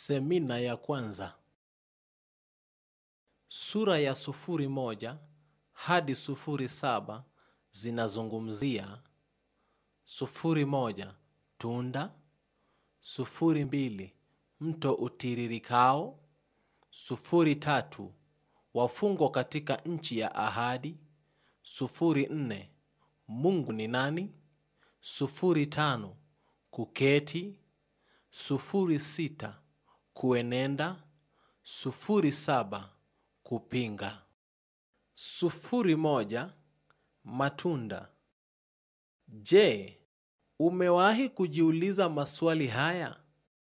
Semina ya kwanza sura ya sufuri moja hadi sufuri saba zinazungumzia sufuri moja tunda, sufuri mbili mto utiririkao, sufuri tatu wafungwa katika nchi ya ahadi, sufuri nne Mungu ni nani, sufuri tano kuketi, sufuri sita kuenenda, sufuri saba kupinga, sufuri moja matunda. Je, umewahi kujiuliza maswali haya?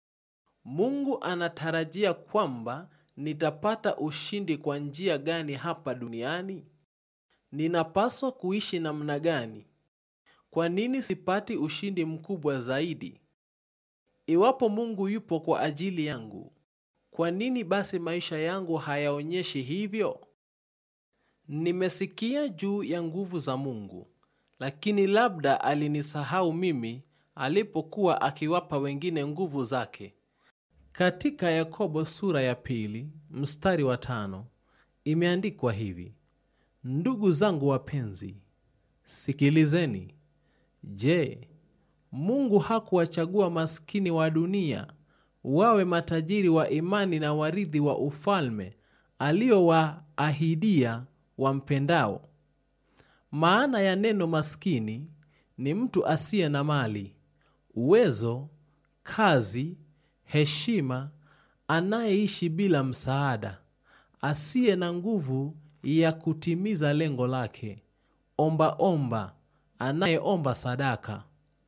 Mungu anatarajia kwamba nitapata ushindi kwa njia gani hapa duniani? Ninapaswa kuishi namna gani? Kwa nini sipati ushindi mkubwa zaidi? Iwapo Mungu yupo kwa ajili yangu, kwa nini basi maisha yangu hayaonyeshi hivyo? Nimesikia juu ya nguvu za Mungu, lakini labda alinisahau mimi alipokuwa akiwapa wengine nguvu zake. Katika Yakobo sura ya pili mstari wa tano imeandikwa hivi: Ndugu zangu wapenzi, sikilizeni. Je, Mungu hakuwachagua maskini wa dunia wawe matajiri wa imani na warithi wa ufalme aliowaahidia wampendao? Maana ya neno maskini ni mtu asiye na mali, uwezo, kazi, heshima, anayeishi bila msaada, asiye na nguvu ya kutimiza lengo lake, omba omba, anayeomba sadaka.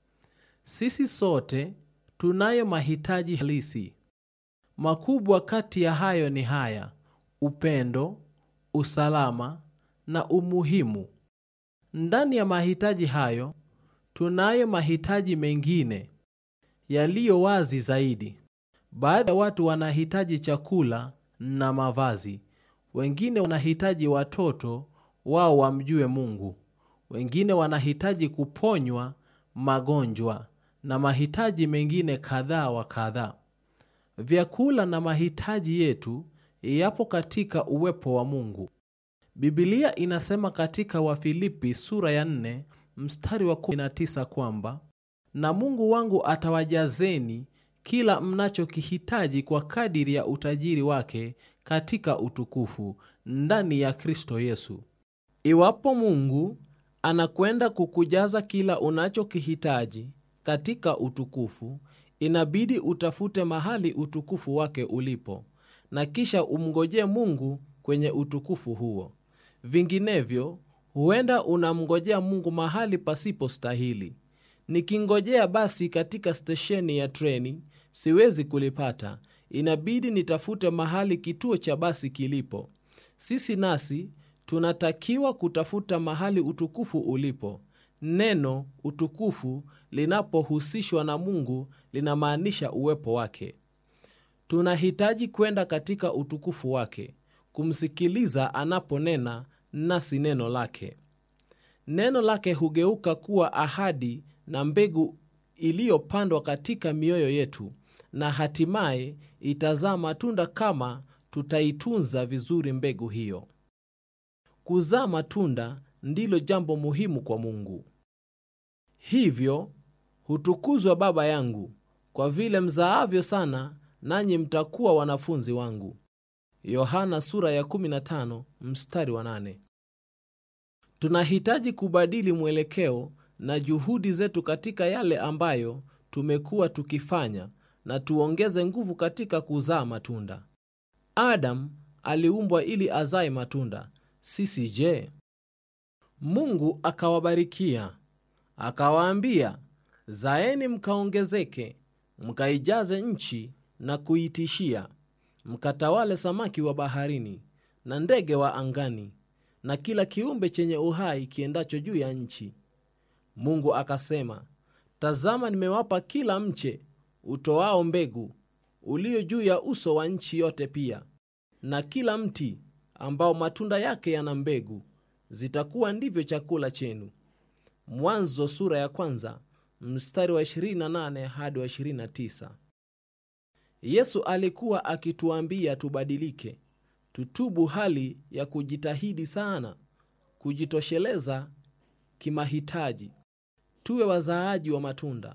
Sisi sote tunayo mahitaji halisi. Makubwa kati ya hayo ni haya: upendo, usalama na umuhimu. Ndani ya mahitaji hayo tunayo mahitaji mengine yaliyo wazi zaidi. Baadhi ya watu wanahitaji chakula na mavazi, wengine wanahitaji watoto wao wamjue Mungu, wengine wanahitaji kuponywa magonjwa na mahitaji mengine kadhaa wa kadhaa. Vyakula na mahitaji yetu yapo katika uwepo wa Mungu. Biblia inasema katika Wafilipi sura ya 4 mstari wa 19 kwamba na Mungu wangu atawajazeni kila mnachokihitaji kwa kadiri ya utajiri wake katika utukufu ndani ya Kristo Yesu. Iwapo Mungu anakwenda kukujaza kila unachokihitaji katika utukufu, inabidi utafute mahali utukufu wake ulipo na kisha umngojee Mungu kwenye utukufu huo. Vinginevyo, huenda unamngojea Mungu mahali pasipo stahili. Nikingojea basi katika stesheni ya treni, siwezi kulipata. Inabidi nitafute mahali kituo cha basi kilipo. Sisi nasi tunatakiwa kutafuta mahali utukufu ulipo. Neno utukufu linapohusishwa na Mungu linamaanisha uwepo wake. Tunahitaji kwenda katika utukufu wake, kumsikiliza anaponena nasi neno lake. Neno lake hugeuka kuwa ahadi na mbegu iliyopandwa katika mioyo yetu, na hatimaye itazaa matunda kama tutaitunza vizuri mbegu hiyo. Kuzaa matunda ndilo jambo muhimu kwa Mungu. Hivyo hutukuzwa Baba yangu, kwa vile mzaavyo sana, nanyi mtakuwa wanafunzi wangu. Yohana sura ya 15 mstari wa 8. Tunahitaji kubadili mwelekeo na juhudi zetu katika yale ambayo tumekuwa tukifanya na tuongeze nguvu katika kuzaa matunda. Adam aliumbwa ili azae matunda. Sisi je? Mungu akawabarikia akawaambia, zaeni mkaongezeke, mkaijaze nchi na kuitishia, mkatawale samaki wa baharini na ndege wa angani na kila kiumbe chenye uhai kiendacho juu ya nchi. Mungu akasema, tazama, nimewapa kila mche utoao mbegu ulio juu ya uso wa nchi yote, pia na kila mti ambao matunda yake yana mbegu, zitakuwa ndivyo chakula chenu. Mwanzo sura ya kwanza mstari wa 28 hadi wa 29. yesu alikuwa akituambia tubadilike tutubu hali ya kujitahidi sana kujitosheleza kimahitaji tuwe wazaaji wa matunda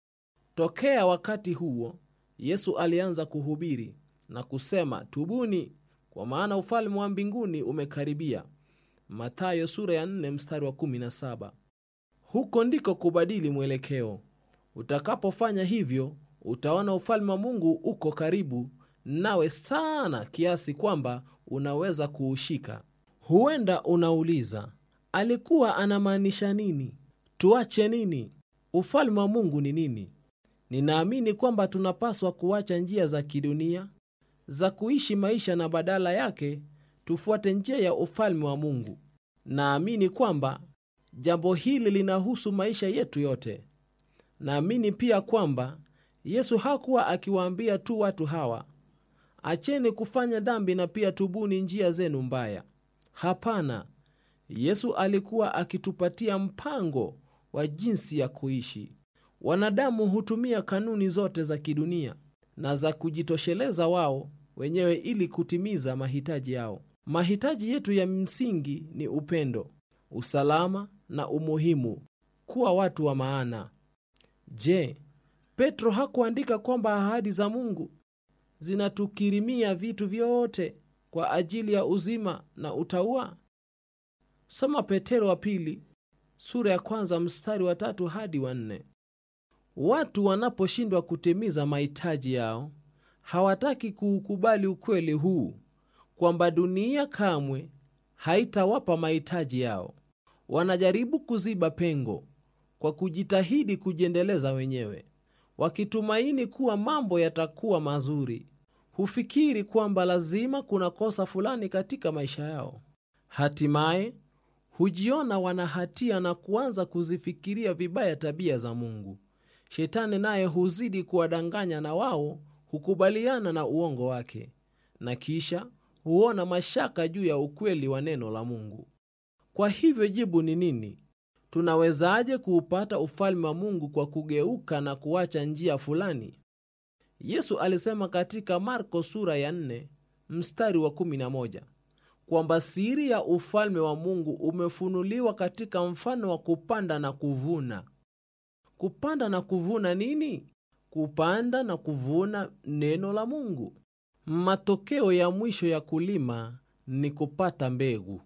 tokea wakati huo yesu alianza kuhubiri na kusema tubuni kwa maana ufalme wa mbinguni umekaribia mathayo sura ya 4 mstari wa 17 huko ndiko kubadili mwelekeo utakapofanya hivyo utaona ufalme wa mungu uko karibu nawe sana kiasi kwamba unaweza kuushika huenda unauliza alikuwa anamaanisha nini tuache nini ufalme wa mungu ni nini ninaamini kwamba tunapaswa kuacha njia za kidunia za kuishi maisha na badala yake tufuate njia ya ufalme wa mungu naamini kwamba jambo hili linahusu maisha yetu yote naamini pia kwamba yesu hakuwa akiwaambia tu watu hawa acheni kufanya dhambi na pia tubuni njia zenu mbaya hapana yesu alikuwa akitupatia mpango wa jinsi ya kuishi wanadamu hutumia kanuni zote za kidunia na za kujitosheleza wao wenyewe ili kutimiza mahitaji yao mahitaji yetu ya msingi ni upendo usalama na umuhimu kuwa watu wa maana je petro hakuandika kwamba ahadi za mungu zinatukirimia vitu vyote kwa ajili ya uzima na utaua soma petero wa pili sura ya kwanza mstari wa tatu hadi wa nne watu wanaposhindwa kutimiza mahitaji yao hawataki kuukubali ukweli huu kwamba dunia kamwe haitawapa mahitaji yao wanajaribu kuziba pengo kwa kujitahidi kujiendeleza wenyewe wakitumaini kuwa mambo yatakuwa mazuri hufikiri kwamba lazima kuna kosa fulani katika maisha yao hatimaye hujiona wana hatia na kuanza kuzifikiria vibaya tabia za mungu shetani naye huzidi kuwadanganya na wao hukubaliana na uongo wake na kisha huona mashaka juu ya ukweli wa neno la mungu kwa hivyo jibu ni nini tunawezaje kuupata ufalme wa mungu kwa kugeuka na kuacha njia fulani yesu alisema katika marko sura ya 4 mstari wa 11 kwamba siri ya ufalme wa mungu umefunuliwa katika mfano wa kupanda na kuvuna kupanda na kuvuna nini kupanda na kuvuna neno la mungu matokeo ya mwisho ya kulima ni kupata mbegu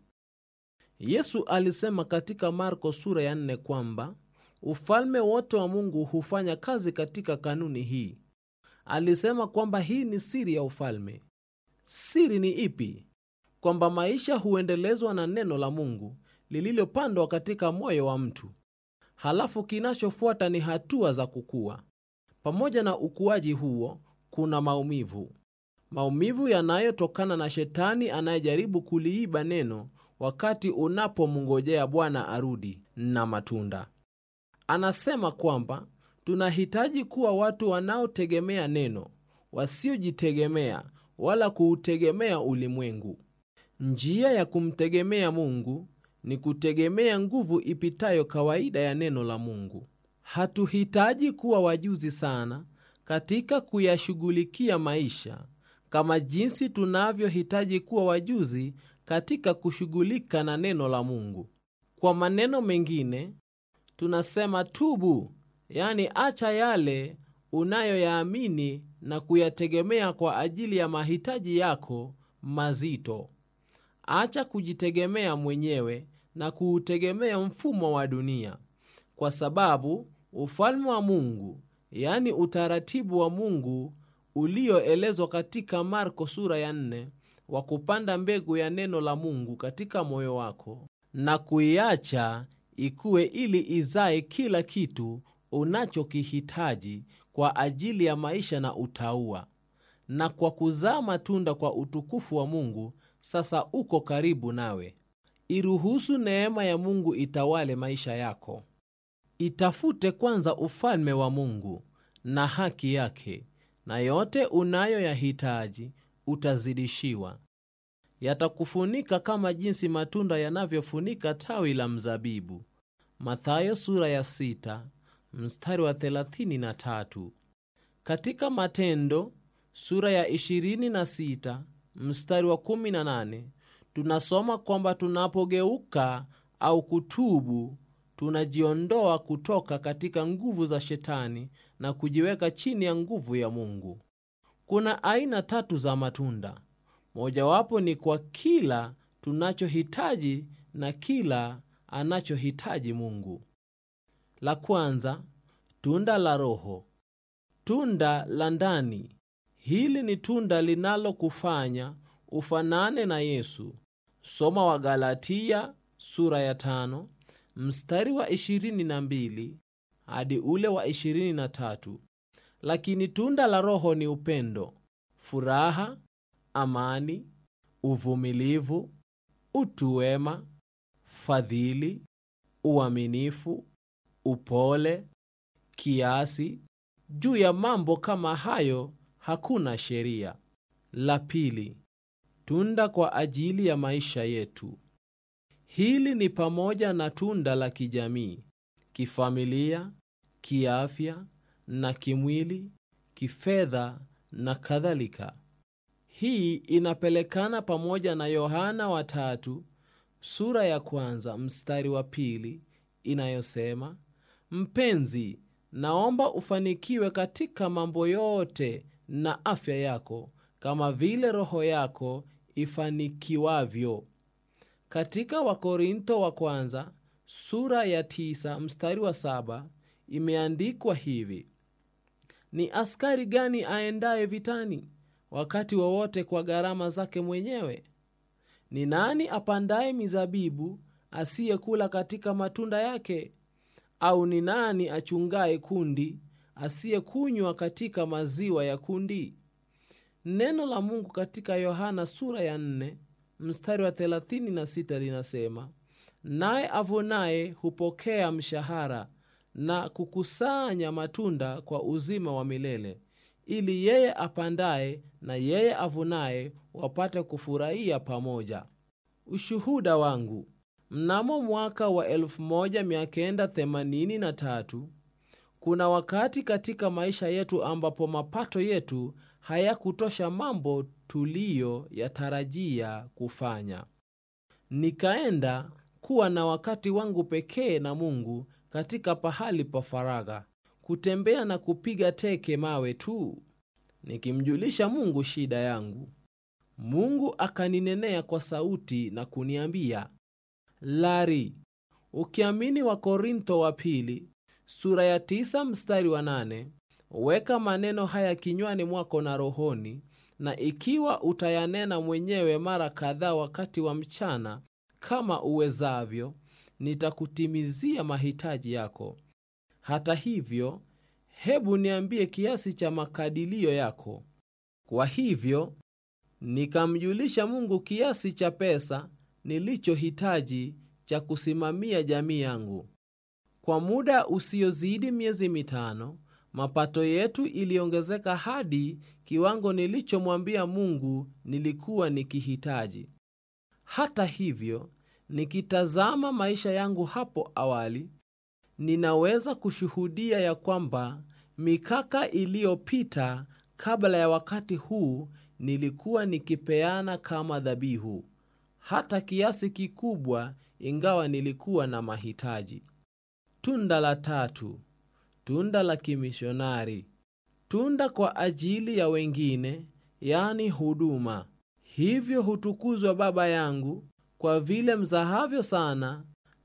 yesu alisema katika marko sura ya 4 kwamba ufalme wote wa mungu hufanya kazi katika kanuni hii alisema kwamba hii ni siri ya ufalme siri ni ipi kwamba maisha huendelezwa na neno la mungu lililopandwa katika moyo wa mtu halafu kinachofuata ni hatua za kukua pamoja na ukuaji huo kuna maumivu maumivu yanayotokana na shetani anayejaribu kuliiba neno wakati unapomngojea bwana arudi na matunda anasema kwamba tunahitaji kuwa watu wanaotegemea neno wasiojitegemea wala kuutegemea ulimwengu njia ya kumtegemea mungu ni kutegemea nguvu ipitayo kawaida ya neno la mungu hatuhitaji kuwa wajuzi sana katika kuyashughulikia maisha kama jinsi tunavyohitaji kuwa wajuzi katika kushughulika na neno la mungu kwa maneno mengine tunasema tubu yani acha yale unayoyaamini na kuyategemea kwa ajili ya mahitaji yako mazito acha kujitegemea mwenyewe na kuutegemea mfumo wa dunia kwa sababu ufalme wa mungu yani utaratibu wa mungu ulioelezwa katika marko sura ya 4 wa kupanda mbegu ya neno la mungu katika moyo wako na kuiacha ikuwe ili izae kila kitu unachokihitaji kwa ajili ya maisha na utaua na kwa kuzaa matunda kwa utukufu wa mungu sasa uko karibu nawe iruhusu neema ya mungu itawale maisha yako itafute kwanza ufalme wa mungu na haki yake na yote unayoyahitaji utazidishiwa yatakufunika kama jinsi matunda yanavyofunika tawi la mzabibu mathayo sura ya sita, mstari wa 33 katika matendo sura ya 26 mstari wa 18 tunasoma kwamba tunapogeuka au kutubu tunajiondoa kutoka katika nguvu za shetani na kujiweka chini ya nguvu ya mungu kuna aina tatu za matunda mojawapo ni kwa kila tunachohitaji na kila anachohitaji mungu la kwanza tunda la roho tunda la ndani hili ni tunda linalokufanya ufanane na yesu soma wa galatia sura ya tano mstari wa 22 hadi ule wa 23 lakini tunda la roho ni upendo furaha amani uvumilivu utu wema fadhili uaminifu upole kiasi juu ya mambo kama hayo hakuna sheria la pili tunda kwa ajili ya maisha yetu hili ni pamoja na tunda la kijamii kifamilia kiafya na kimwili kifedha na kadhalika hii inapelekana pamoja na yohana watatu sura ya kwanza mstari wa pili inayosema mpenzi naomba ufanikiwe katika mambo yote na afya yako kama vile roho yako ifanikiwavyo katika wakorintho wa kwanza sura ya tisa mstari wa saba imeandikwa hivi ni askari gani aendaye vitani wakati wowote kwa gharama zake mwenyewe ni nani apandaye mizabibu asiyekula katika matunda yake au ni nani achungaye kundi asiyekunywa katika maziwa ya kundi neno la mungu katika yohana sura ya 4 mstari wa 36 linasema naye avunaye hupokea mshahara na kukusanya matunda kwa uzima wa milele ili yeye apandaye na yeye avunaye wapate kufurahia pamoja ushuhuda wangu mnamo mwaka wa 1983 kuna wakati katika maisha yetu ambapo mapato yetu hayakutosha mambo tuliyo yatarajia kufanya nikaenda kuwa na wakati wangu pekee na mungu katika pahali pa faragha kutembea na kupiga teke mawe tu nikimjulisha mungu shida yangu mungu akaninenea kwa sauti na kuniambia lari ukiamini wa korintho wa pili sura ya tisa mstari wa nane weka maneno haya kinywani mwako na rohoni na ikiwa utayanena mwenyewe mara kadhaa wakati wa mchana kama uwezavyo nitakutimizia mahitaji yako hata hivyo hebu niambie kiasi cha makadilio yako kwa hivyo nikamjulisha mungu kiasi cha pesa nilichohitaji cha kusimamia jamii yangu kwa muda usiozidi miezi mitano mapato yetu iliongezeka hadi kiwango nilichomwambia mungu nilikuwa nikihitaji hata hivyo nikitazama maisha yangu hapo awali ninaweza kushuhudia ya kwamba mikaka iliyopita kabla ya wakati huu nilikuwa nikipeana kama dhabihu hata kiasi kikubwa ingawa nilikuwa na mahitaji tunda la tatu tunda la kimishonari tunda kwa ajili ya wengine yani huduma hivyo hutukuzwa baba yangu kwa vile mzahavyo sana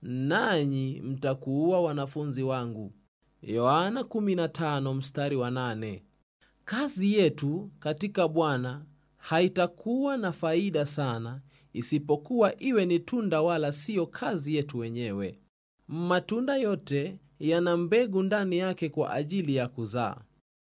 nanyi mtakuwa wanafunzi wangu yohana 15 mstari wa 8 kazi yetu katika bwana haitakuwa na faida sana isipokuwa iwe ni tunda wala siyo kazi yetu wenyewe matunda yote yana mbegu ndani yake kwa ajili ya kuzaa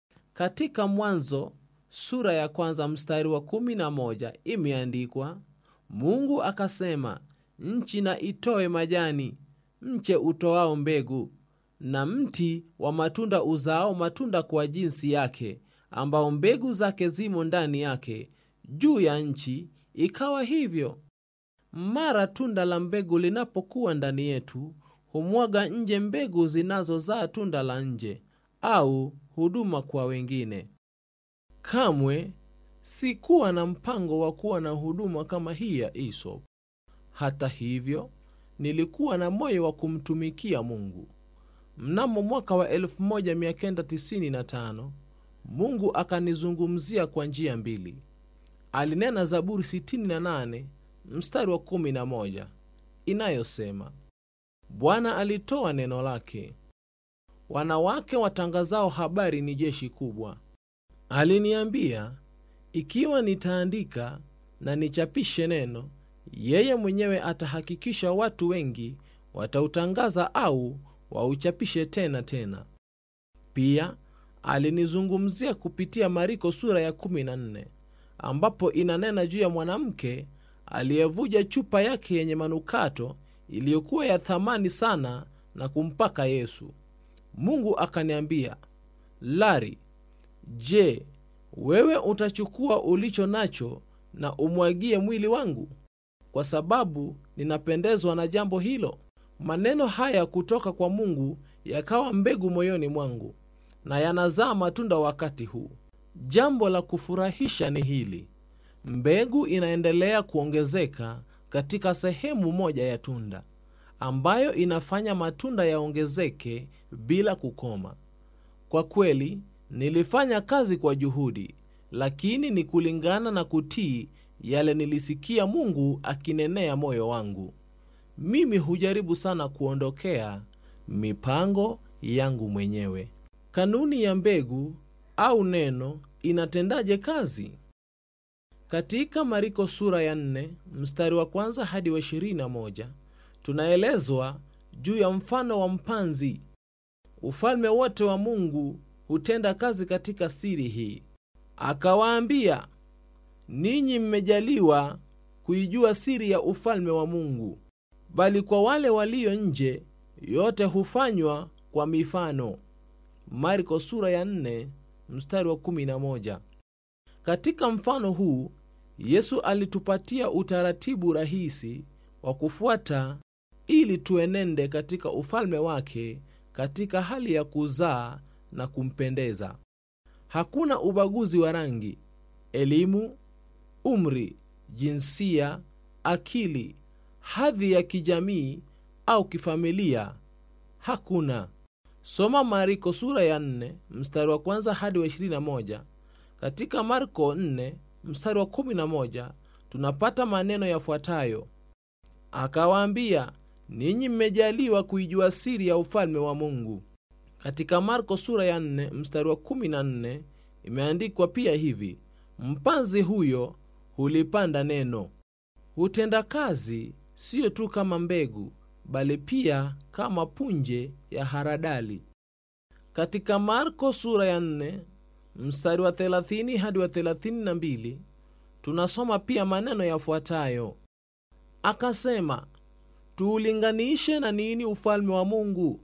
katika mwanzo sura ya kwanza mstari wa 11 imeandikwa mungu akasema nchi na itoe majani mche utoao mbegu na mti wa matunda uzaao matunda kwa jinsi yake ambao mbegu zake zimo ndani yake juu ya nchi ikawa hivyo mara tunda la mbegu linapokuwa ndani yetu humwaga nje mbegu zinazozaa tunda la nje au huduma kwa wengine kamwe sikuwa na mpango wa kuwa na huduma kama hii ya Aesop. Hata hivyo, nilikuwa na moyo wa kumtumikia Mungu. Mnamo mwaka wa 1995 Mungu akanizungumzia kwa njia mbili. Alinena Zaburi 68 mstari wa 11 inayosema, Bwana alitoa neno lake, wanawake watangazao habari ni jeshi kubwa. Aliniambia, ikiwa nitaandika na nichapishe neno, yeye mwenyewe atahakikisha watu wengi watautangaza au wauchapishe tena tena. Pia alinizungumzia kupitia Mariko sura ya 14 ambapo inanena juu ya mwanamke aliyevuja chupa yake yenye manukato iliyokuwa ya thamani sana na kumpaka Yesu. Mungu akaniambia, Lari, je, wewe utachukua ulicho nacho na umwagie mwili wangu, kwa sababu ninapendezwa na jambo hilo? Maneno haya kutoka kwa Mungu yakawa mbegu moyoni mwangu na yanazaa matunda wakati huu. Jambo la kufurahisha ni hili: mbegu inaendelea kuongezeka katika sehemu moja ya tunda, ambayo inafanya matunda yaongezeke bila kukoma. Kwa kweli, nilifanya kazi kwa juhudi, lakini ni kulingana na kutii yale nilisikia Mungu akinenea moyo wangu. Mimi hujaribu sana kuondokea mipango yangu mwenyewe. Kanuni ya mbegu au neno inatendaje kazi? Katika Mariko sura ya 4 mstari wa kwanza hadi wa 21 tunaelezwa juu ya mfano wa mpanzi. Ufalme wote wa Mungu hutenda kazi katika siri hii. Akawaambia, ninyi mmejaliwa kuijua siri ya ufalme wa Mungu, bali kwa wale walio nje yote hufanywa kwa mifano. Marko sura ya 4 mstari wa 11. Katika mfano huu Yesu alitupatia utaratibu rahisi wa kufuata ili tuenende katika ufalme wake katika hali ya kuzaa na kumpendeza. Hakuna ubaguzi wa rangi, elimu, umri, jinsia, akili, hadhi ya kijamii au kifamilia. Hakuna. Soma Marko sura ya 4 mstari wa kwanza hadi wa 21. Katika Marko 4 mstari wa 11 tunapata maneno yafuatayo: akawaambia, ninyi mmejaliwa kuijua siri ya ufalme wa Mungu. Katika Marko sura ya 4 mstari wa 14 imeandikwa pia hivi: mpanzi huyo hulipanda neno, hutenda kazi siyo tu kama mbegu, bali pia kama punje ya haradali. Katika Marko sura ya 4 mstari wa 30 hadi wa 32 tunasoma pia maneno yafuatayo: akasema, tuulinganishe na nini ufalme wa Mungu?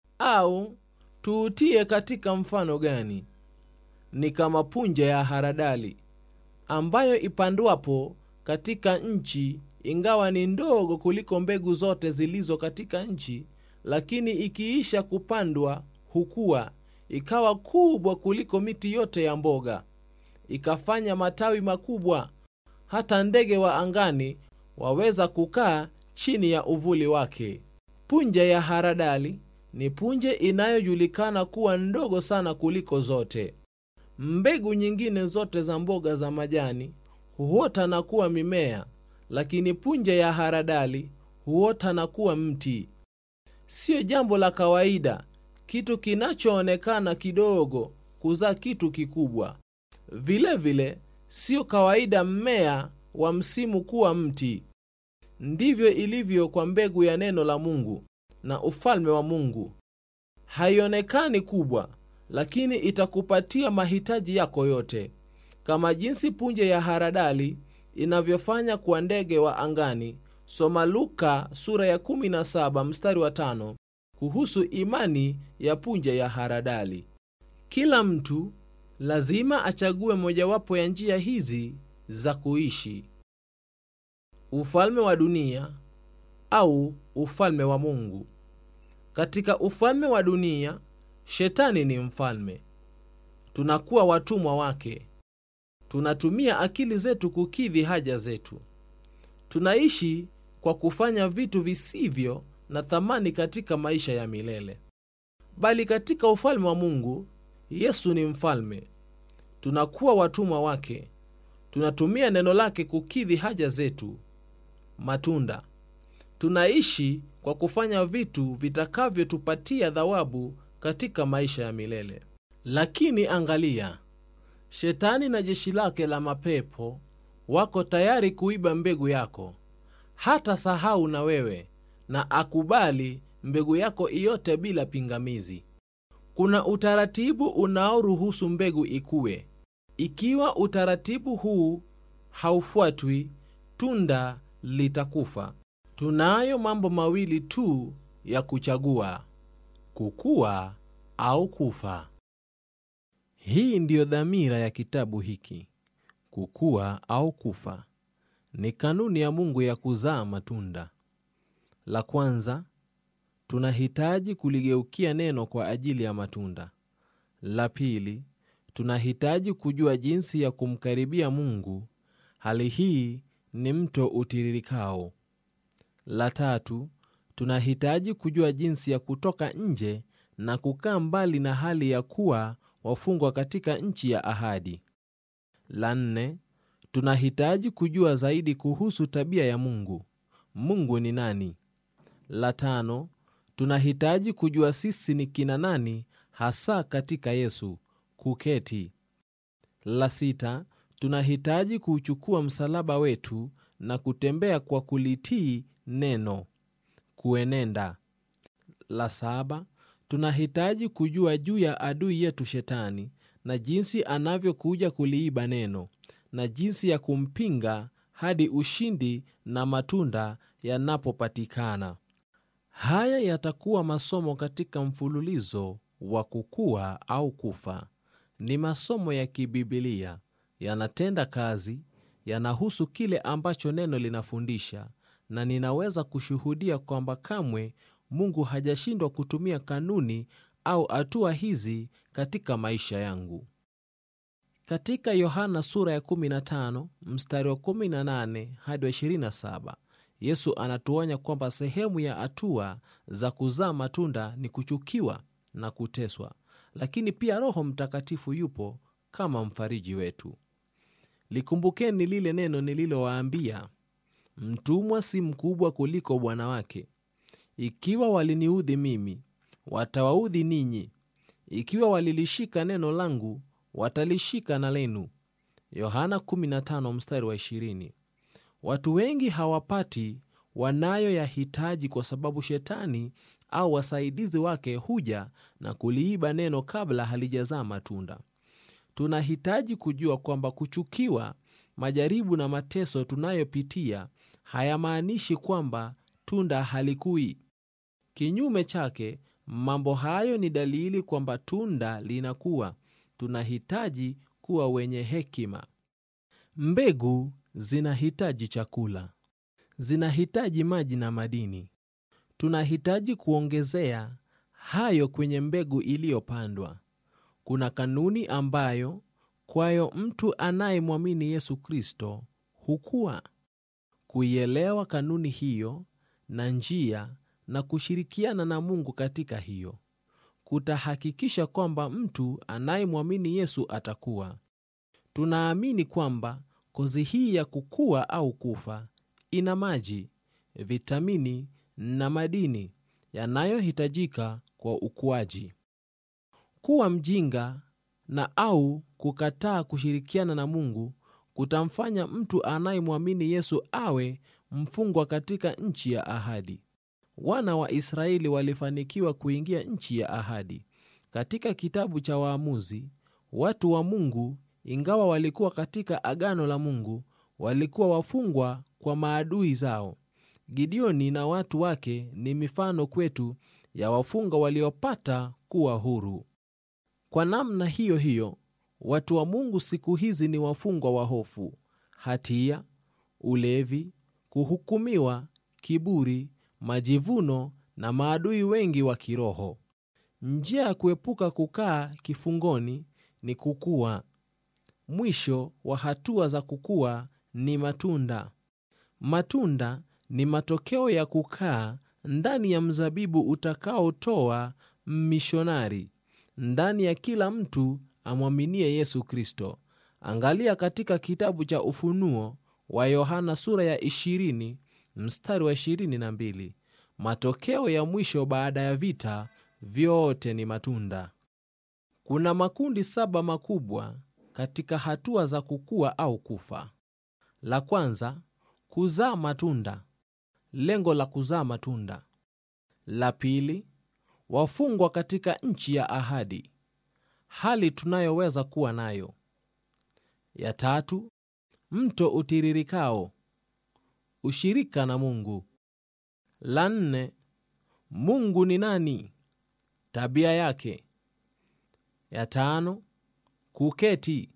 Au tuutie katika mfano gani? Ni kama punje ya haradali ambayo ipandwapo katika nchi, ingawa ni ndogo kuliko mbegu zote zilizo katika nchi, lakini ikiisha kupandwa hukua ikawa kubwa kuliko miti yote ya mboga, ikafanya matawi makubwa, hata ndege wa angani waweza kukaa chini ya uvuli wake. Punje ya haradali ni punje inayojulikana kuwa ndogo sana kuliko zote. Mbegu nyingine zote za mboga za majani huota na kuwa mimea, lakini punje ya haradali huota na kuwa mti. Siyo jambo la kawaida kitu kinachoonekana kidogo kuzaa kitu kikubwa. Vilevile siyo kawaida mmea wa msimu kuwa mti. Ndivyo ilivyo kwa mbegu ya neno la Mungu na ufalme wa Mungu. Haionekani kubwa, lakini itakupatia mahitaji yako yote, kama jinsi punje ya haradali inavyofanya kwa ndege wa angani. Soma Luka sura ya 17 mstari wa tano kuhusu imani ya punje ya haradali. Kila mtu lazima achague mojawapo ya njia hizi za kuishi: ufalme wa dunia au ufalme wa Mungu. Katika ufalme wa dunia, shetani ni mfalme, tunakuwa watumwa wake. tunatumia akili zetu kukidhi haja zetu tunaishi kwa kufanya vitu visivyo na thamani katika maisha ya milele bali katika ufalme wa mungu yesu ni mfalme tunakuwa watumwa wake tunatumia neno lake kukidhi haja zetu matunda tunaishi kwa kufanya vitu vitakavyotupatia thawabu katika maisha ya milele lakini angalia shetani na jeshi lake la mapepo wako tayari kuiba mbegu yako hata sahau na wewe na akubali mbegu yako iyote bila pingamizi kuna utaratibu unaoruhusu mbegu ikue ikiwa utaratibu huu haufuatwi tunda litakufa tunayo mambo mawili tu ya kuchagua kukua au kufa hii ndiyo dhamira ya kitabu hiki kukua au kufa ni kanuni ya mungu ya kuzaa matunda la kwanza tunahitaji kuligeukia neno kwa ajili ya matunda la pili tunahitaji kujua jinsi ya kumkaribia mungu hali hii ni mto utiririkao la tatu tunahitaji kujua jinsi ya kutoka nje na kukaa mbali na hali ya kuwa wafungwa katika nchi ya ahadi la nne tunahitaji kujua zaidi kuhusu tabia ya mungu mungu ni nani la tano tunahitaji kujua sisi ni kina nani hasa katika yesu kuketi la sita tunahitaji kuuchukua msalaba wetu na kutembea kwa kulitii neno kuenenda la saba tunahitaji kujua juu ya adui yetu shetani na jinsi anavyokuja kuliiba neno na jinsi ya kumpinga hadi ushindi na matunda yanapopatikana haya yatakuwa masomo katika mfululizo wa kukua au kufa ni masomo ya kibibilia yanatenda kazi yanahusu kile ambacho neno linafundisha na ninaweza kushuhudia kwamba kamwe mungu hajashindwa kutumia kanuni au hatua hizi katika maisha yangu katika yohana sura ya 15 mstari wa 18 hadi wa 27 yesu anatuonya kwamba sehemu ya hatua za kuzaa matunda ni kuchukiwa na kuteswa lakini pia roho mtakatifu yupo kama mfariji wetu likumbukeni lile neno nililowaambia mtumwa si mkubwa kuliko bwana wake ikiwa waliniudhi mimi watawaudhi ninyi ikiwa walilishika neno langu watalishika na lenu yohana 15 mstari wa 20 watu wengi hawapati wanayoyahitaji kwa sababu shetani au wasaidizi wake huja na kuliiba neno kabla halijazaa matunda tunahitaji kujua kwamba kuchukiwa majaribu na mateso tunayopitia hayamaanishi kwamba tunda halikui kinyume chake mambo hayo ni dalili kwamba tunda linakuwa tunahitaji kuwa wenye hekima mbegu zinahitaji chakula zinahitaji maji na madini tunahitaji kuongezea hayo kwenye mbegu iliyopandwa kuna kanuni ambayo kwayo mtu anayemwamini yesu kristo hukuwa kuielewa kanuni hiyo na njia na kushirikiana na mungu katika hiyo kutahakikisha kwamba mtu anayemwamini yesu atakuwa tunaamini kwamba kozi hii ya kukua au kufa ina maji vitamini na madini yanayohitajika kwa ukuaji kuwa mjinga na au kukataa kushirikiana na mungu kutamfanya mtu anayemwamini yesu awe mfungwa katika nchi ya ahadi wana wa israeli walifanikiwa kuingia nchi ya ahadi katika kitabu cha waamuzi watu wa mungu ingawa walikuwa katika agano la mungu walikuwa wafungwa kwa maadui zao gideoni na watu wake ni mifano kwetu ya wafungwa waliopata kuwa huru kwa namna hiyo hiyo watu wa mungu siku hizi ni wafungwa wa hofu hatia ulevi kuhukumiwa kiburi majivuno na maadui wengi wa kiroho njia ya kuepuka kukaa kifungoni ni kukua mwisho wa hatua za kukua ni matunda. Matunda ni matokeo ya kukaa ndani ya mzabibu utakaotoa mishonari ndani ya kila mtu amwaminie Yesu Kristo. Angalia katika kitabu cha Ufunuo wa Yohana sura ya 20 mstari wa 22. Matokeo ya mwisho baada ya vita vyote ni matunda. Kuna makundi saba makubwa katika hatua za kukua au kufa. La kwanza, kuzaa matunda, lengo la kuzaa matunda. La pili, wafungwa katika nchi ya ahadi, hali tunayoweza kuwa nayo. Ya tatu, mto utiririkao, ushirika na Mungu. La nne, Mungu ni nani, tabia yake. Ya tano, kuketi,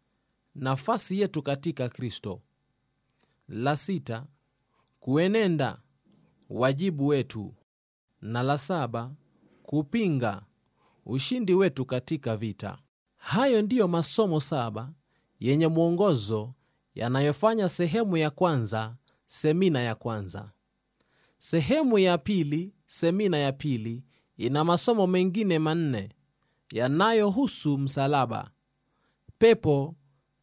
nafasi yetu katika Kristo. La sita, kuenenda, wajibu wetu, na la saba, kupinga, ushindi wetu katika vita. Hayo ndiyo masomo saba yenye mwongozo yanayofanya sehemu ya kwanza semina ya kwanza. Sehemu ya pili semina ya pili ina masomo mengine manne yanayohusu msalaba, pepo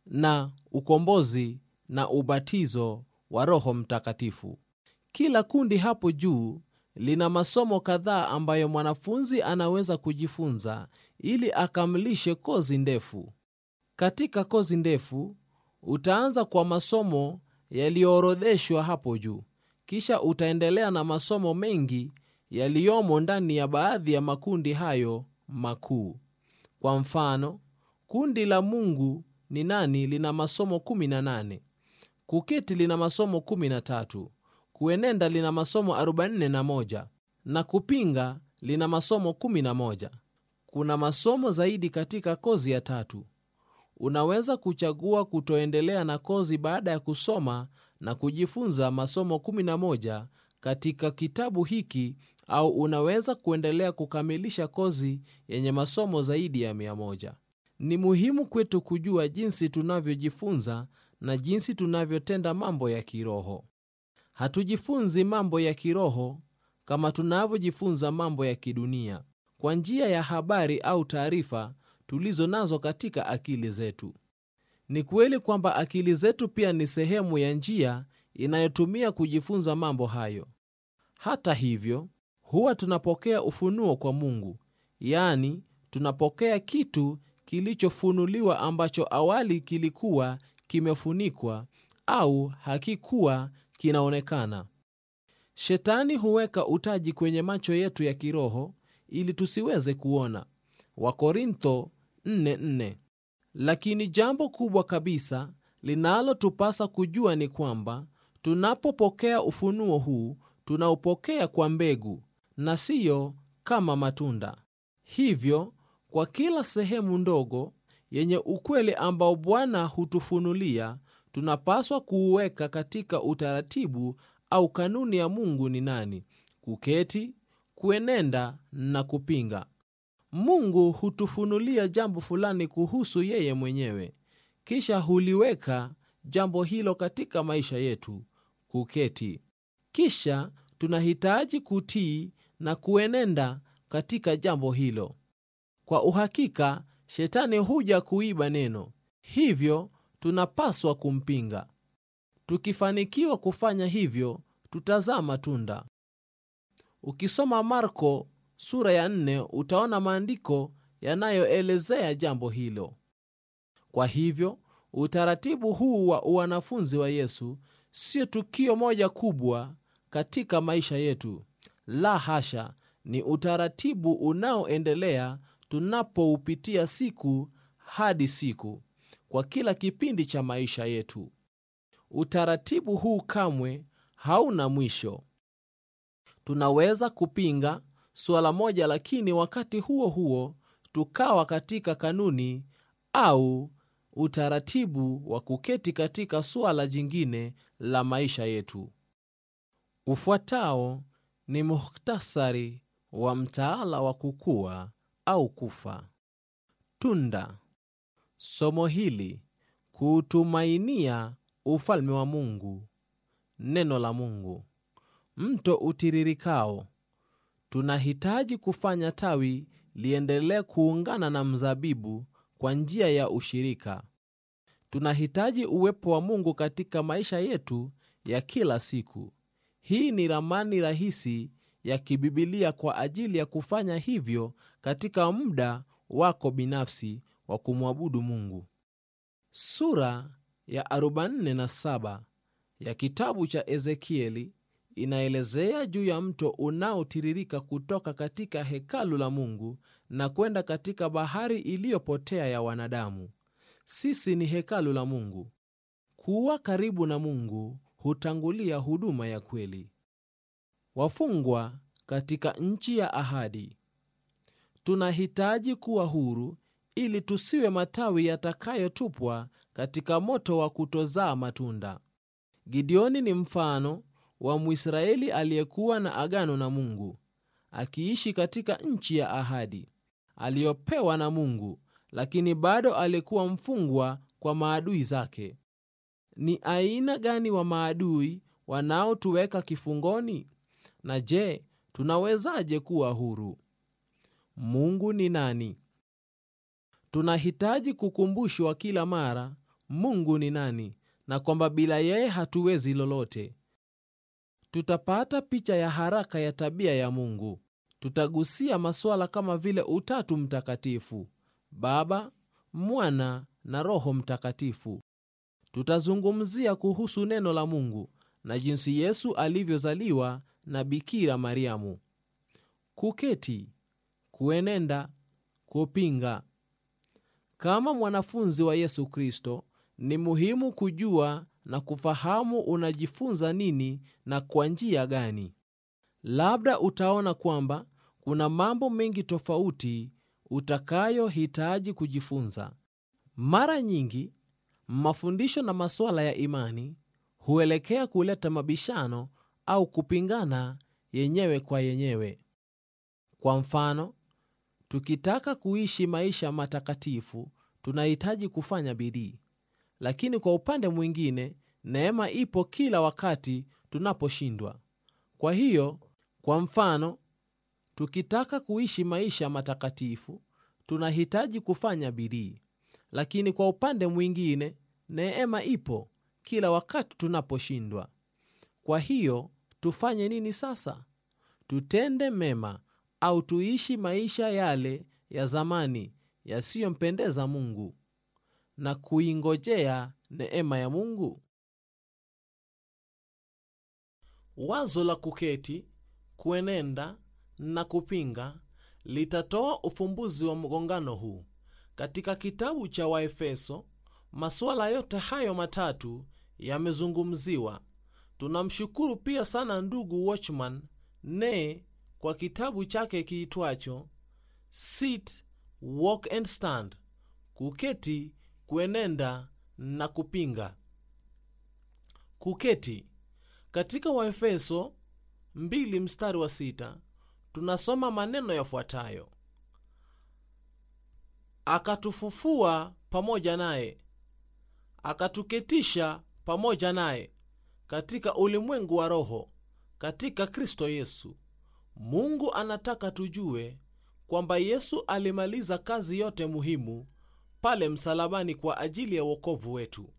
na ukombozi na ubatizo wa Roho Mtakatifu. Kila kundi hapo juu lina masomo kadhaa ambayo mwanafunzi anaweza kujifunza ili akamilishe kozi ndefu. Katika kozi ndefu utaanza kwa masomo yaliyoorodheshwa hapo juu, kisha utaendelea na masomo mengi yaliyomo ndani ya baadhi ya makundi hayo makuu. Kwa mfano, kundi la Mungu ni nani lina masomo 18, kuketi lina masomo 13, kuenenda lina masomo 41 na kupinga lina masomo 11. Kuna masomo zaidi katika kozi ya tatu. Unaweza kuchagua kutoendelea na kozi baada ya kusoma na kujifunza masomo 11 katika kitabu hiki au unaweza kuendelea kukamilisha kozi yenye masomo zaidi ya 100. Ni muhimu kwetu kujua jinsi tunavyojifunza na jinsi tunavyotenda mambo ya kiroho. Hatujifunzi mambo ya kiroho kama tunavyojifunza mambo ya kidunia kwa njia ya habari au taarifa tulizo nazo katika akili zetu. Ni kweli kwamba akili zetu pia ni sehemu ya njia inayotumia kujifunza mambo hayo. Hata hivyo, huwa tunapokea ufunuo kwa Mungu, yaani tunapokea kitu kilichofunuliwa ambacho awali kilikuwa kimefunikwa au hakikuwa kinaonekana. Shetani huweka utaji kwenye macho yetu ya kiroho ili tusiweze kuona. Wakorintho 4:4. Lakini jambo kubwa kabisa linalotupasa kujua ni kwamba tunapopokea ufunuo huu tunaupokea kwa mbegu na siyo kama matunda. Hivyo, kwa kila sehemu ndogo yenye ukweli ambao Bwana hutufunulia, tunapaswa kuuweka katika utaratibu au kanuni ya Mungu ni nani: kuketi, kuenenda na kupinga. Mungu hutufunulia jambo fulani kuhusu yeye mwenyewe, kisha huliweka jambo hilo katika maisha yetu, kuketi. Kisha tunahitaji kutii na kuenenda katika jambo hilo. Kwa uhakika, shetani huja kuiba neno, hivyo tunapaswa kumpinga. Tukifanikiwa kufanya hivyo, tutazaa matunda. Ukisoma Marko sura ya nne utaona maandiko yanayoelezea jambo hilo. Kwa hivyo utaratibu huu wa wanafunzi wa Yesu sio tukio moja kubwa katika maisha yetu. La hasha, ni utaratibu unaoendelea tunapoupitia siku hadi siku kwa kila kipindi cha maisha yetu. Utaratibu huu kamwe hauna mwisho. Tunaweza kupinga suala moja, lakini wakati huo huo tukawa katika kanuni au utaratibu wa kuketi katika suala jingine la maisha yetu. Ufuatao ni muhtasari wa mtaala wa kukua au kufa. Tunda. Somo hili kuutumainia ufalme wa Mungu. Neno la Mungu, mto utiririkao. Tunahitaji kufanya tawi liendelee kuungana na mzabibu kwa njia ya ushirika. Tunahitaji uwepo wa Mungu katika maisha yetu ya kila siku. Hii ni ramani rahisi ya kibibilia kwa ajili ya kufanya hivyo katika muda wako binafsi wa kumwabudu Mungu. Sura ya 47 ya kitabu cha Ezekieli inaelezea juu ya mto unaotiririka kutoka katika hekalu la Mungu na kwenda katika bahari iliyopotea ya wanadamu. Sisi ni hekalu la Mungu. Kuwa karibu na Mungu hutangulia huduma ya kweli. Wafungwa katika nchi ya ahadi. Tunahitaji kuwa huru ili tusiwe matawi yatakayotupwa katika moto wa kutozaa matunda. Gideoni ni mfano wa Mwisraeli aliyekuwa na agano na Mungu, akiishi katika nchi ya ahadi aliyopewa na Mungu, lakini bado alikuwa mfungwa kwa maadui zake. Ni aina gani wa maadui wanaotuweka kifungoni? Na je, tunawezaje kuwa huru? Mungu ni nani? Tunahitaji kukumbushwa kila mara Mungu ni nani na kwamba bila yeye hatuwezi lolote. Tutapata picha ya haraka ya tabia ya Mungu. Tutagusia masuala kama vile Utatu Mtakatifu, Baba, Mwana na Roho Mtakatifu. Tutazungumzia kuhusu neno la Mungu na jinsi Yesu alivyozaliwa na Bikira Mariamu. Kuketi, kuenenda, kupinga. Kama mwanafunzi wa Yesu Kristo, ni muhimu kujua na kufahamu unajifunza nini na kwa njia gani. Labda utaona kwamba kuna mambo mengi tofauti utakayohitaji kujifunza. Mara nyingi mafundisho na masuala ya imani huelekea kuleta mabishano au kupingana yenyewe kwa yenyewe. Kwa mfano, tukitaka kuishi maisha matakatifu tunahitaji kufanya bidii, lakini kwa upande mwingine neema ipo kila wakati tunaposhindwa. Kwa hiyo, kwa mfano, tukitaka kuishi maisha matakatifu tunahitaji kufanya bidii, lakini kwa upande mwingine neema ipo kila wakati tunaposhindwa. Kwa hiyo, tufanye nini sasa? Tutende mema au tuishi maisha yale ya zamani yasiyompendeza Mungu na kuingojea neema ya Mungu? Wazo la kuketi, kuenenda na kupinga litatoa ufumbuzi wa mgongano huu. Katika kitabu cha Waefeso, masuala yote hayo matatu yamezungumziwa. Tunamshukuru pia sana ndugu Watchman Nee kwa kitabu chake kiitwacho Sit, Walk and Stand, kuketi, kuenenda na kupinga. Kuketi katika Waefeso 2 mstari wa sita tunasoma maneno yafuatayo: akatufufua pamoja naye, akatuketisha pamoja naye katika ulimwengu wa roho katika Kristo Yesu. Mungu anataka tujue kwamba Yesu alimaliza kazi yote muhimu pale msalabani kwa ajili ya wokovu wetu.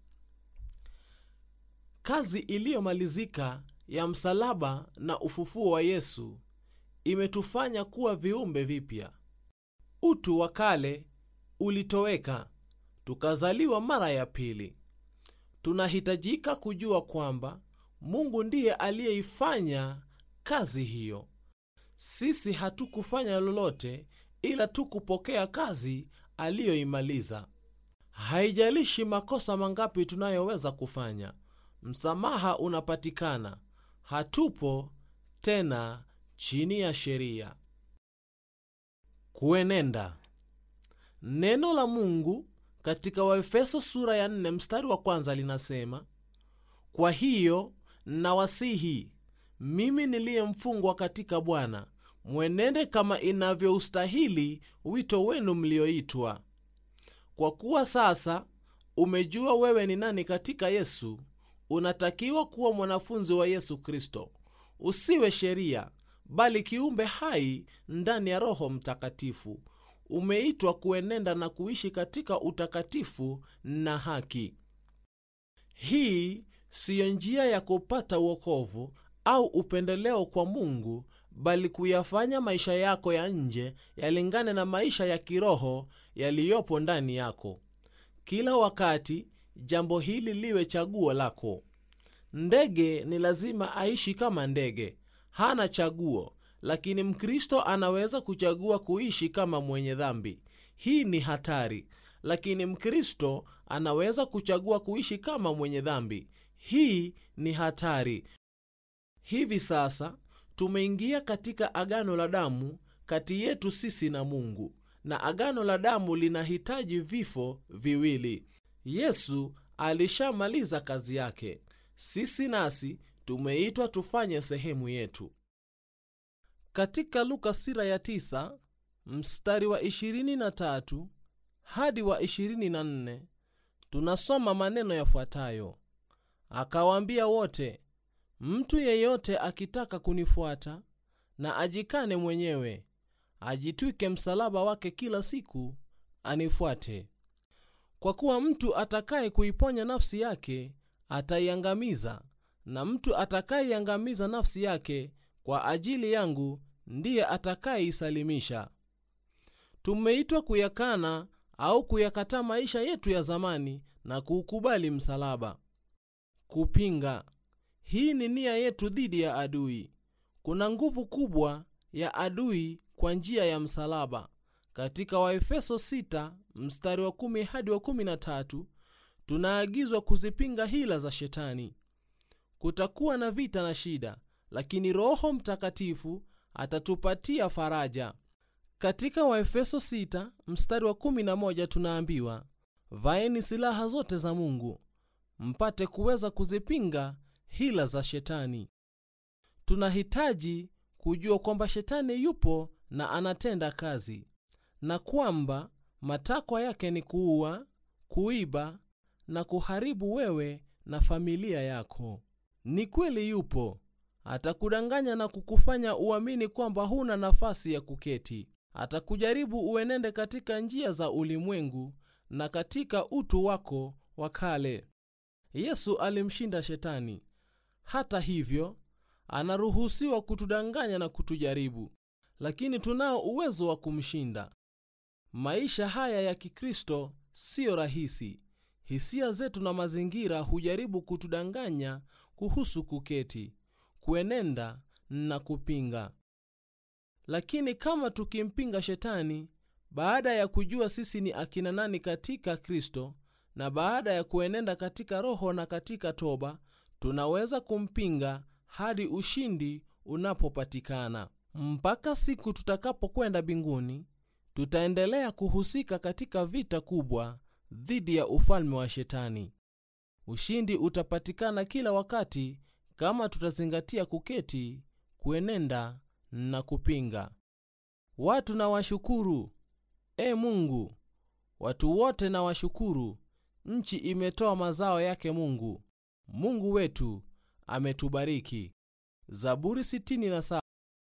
Kazi iliyomalizika ya msalaba na ufufuo wa Yesu imetufanya kuwa viumbe vipya. Utu wa kale ulitoweka, tukazaliwa mara ya pili. Tunahitajika kujua kwamba Mungu ndiye aliyeifanya kazi hiyo. Sisi hatukufanya lolote ila tu kupokea kazi aliyoimaliza. Haijalishi makosa mangapi tunayoweza kufanya, msamaha unapatikana. Hatupo tena chini ya sheria. Kuenenda. Neno la Mungu katika Waefeso sura ya 4 mstari wa kwanza linasema, kwa hiyo nawasihi mimi niliyemfungwa katika Bwana, mwenende kama inavyoustahili wito wenu mlioitwa, kwa kuwa sasa umejua wewe ni nani katika yesu unatakiwa kuwa mwanafunzi wa yesu kristo usiwe sheria bali kiumbe hai ndani ya roho mtakatifu umeitwa kuenenda na kuishi katika utakatifu na haki hii siyo njia ya kupata uokovu au upendeleo kwa mungu bali kuyafanya maisha yako ya nje yalingane na maisha ya kiroho yaliyopo ndani yako kila wakati jambo hili liwe chaguo lako ndege ni lazima aishi kama ndege hana chaguo lakini mkristo anaweza kuchagua kuishi kama mwenye dhambi hii ni hatari lakini mkristo anaweza kuchagua kuishi kama mwenye dhambi hii ni hatari hivi sasa tumeingia katika agano la damu kati yetu sisi na mungu na agano la damu linahitaji vifo viwili yesu alishamaliza kazi yake sisi nasi tumeitwa tufanye sehemu yetu katika luka sira ya 9 mstari wa 23 hadi wa 24 tunasoma maneno yafuatayo akawaambia wote mtu yeyote akitaka kunifuata na ajikane mwenyewe ajitwike msalaba wake kila siku anifuate kwa kuwa mtu atakaye kuiponya nafsi yake ataiangamiza na mtu atakayeiangamiza nafsi yake kwa ajili yangu ndiye atakayeisalimisha tumeitwa kuyakana au kuyakataa maisha yetu ya zamani na kuukubali msalaba kupinga hii ni nia yetu dhidi ya adui kuna nguvu kubwa ya adui kwa njia ya msalaba katika waefeso 6 mstari wa 1 hadi wa 13 tunaagizwa kuzipinga hila za shetani kutakuwa na vita na shida lakini roho mtakatifu atatupatia faraja katika waefeso 6 mstari wa 11 tunaambiwa vaeni silaha zote za mungu mpate kuweza kuzipinga hila za shetani tunahitaji kujua kwamba shetani yupo na anatenda kazi na kwamba matakwa yake ni kuua kuiba na kuharibu wewe na familia yako ni kweli yupo atakudanganya na kukufanya uamini kwamba huna nafasi ya kuketi atakujaribu uenende katika njia za ulimwengu na katika utu wako wa kale yesu alimshinda shetani hata hivyo anaruhusiwa kutudanganya na kutujaribu lakini tunao uwezo wa kumshinda maisha haya ya kikristo siyo rahisi hisia zetu na mazingira hujaribu kutudanganya kuhusu kuketi kuenenda na kupinga lakini kama tukimpinga shetani baada ya kujua sisi ni akina nani katika kristo na baada ya kuenenda katika roho na katika toba tunaweza kumpinga hadi ushindi unapopatikana mpaka siku tutakapokwenda mbinguni tutaendelea kuhusika katika vita kubwa dhidi ya ufalme wa shetani ushindi utapatikana kila wakati kama tutazingatia kuketi kuenenda na kupinga watu na washukuru e mungu watu wote na washukuru nchi imetoa mazao yake mungu mungu wetu ametubariki zaburi 67